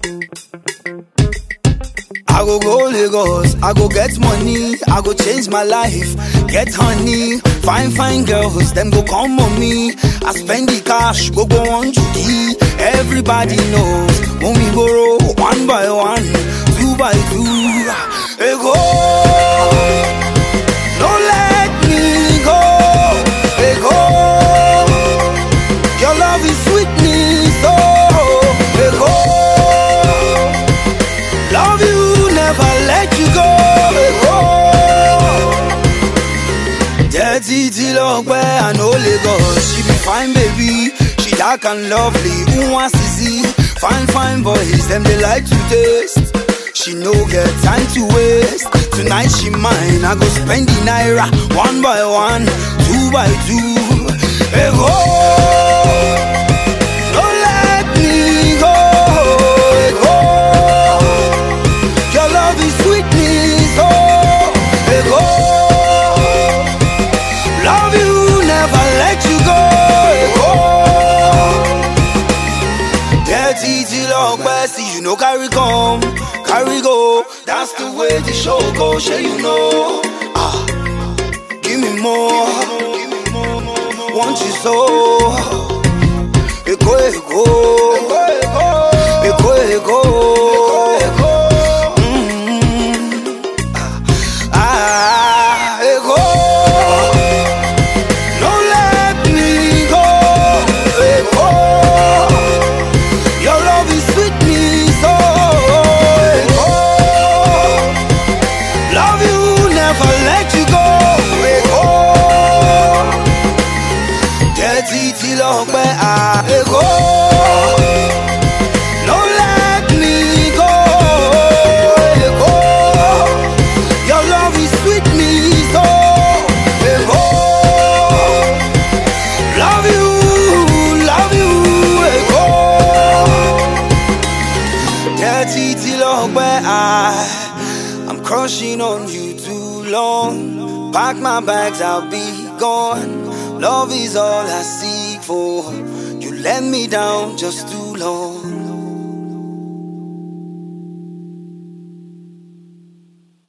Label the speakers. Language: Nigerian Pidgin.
Speaker 1: I go go Lagos, I go get money, I go change my life, get honey, fine fine girls, them go come on me. I spend the cash, go go on key. Everybody knows when we borrow one by one, two by two. Hey go, don't let me go. Hey go, your love is sweetness, oh. Hey go. Love you, never let you go. Dirty till ọpẹ́ and no Lagos. She be fine baby, she dark and lovely. Who wants to see fine fine boys? Them they like to taste. She no get time to waste. Tonight she mine. I go spend the naira one by one, two by two. Hey, go. Don't let me go. Hey, go. Your love is sweetness, oh, hey, go. Love you, never let you go, hey, go. Dirty till ọpẹ́, see you no carry come, carry go. That's the way the show go, sure you know. Ah, give me more, want you so. Ego, ego, ego, ego, ego. Ah, ego. Don't let me go, ego. Your love is sweet me so, ego. Love you, never let you go, ego. Dirty till ọpẹ́, ah, ego. Don't let me go, ego. Your love is sweet me so, ego. Love you, love you, ego. Dirty till ọpẹ́, I, I'm crushing on you too long. Pack my bags, I'll be gone. Love is all I seek for. You let me down just too long.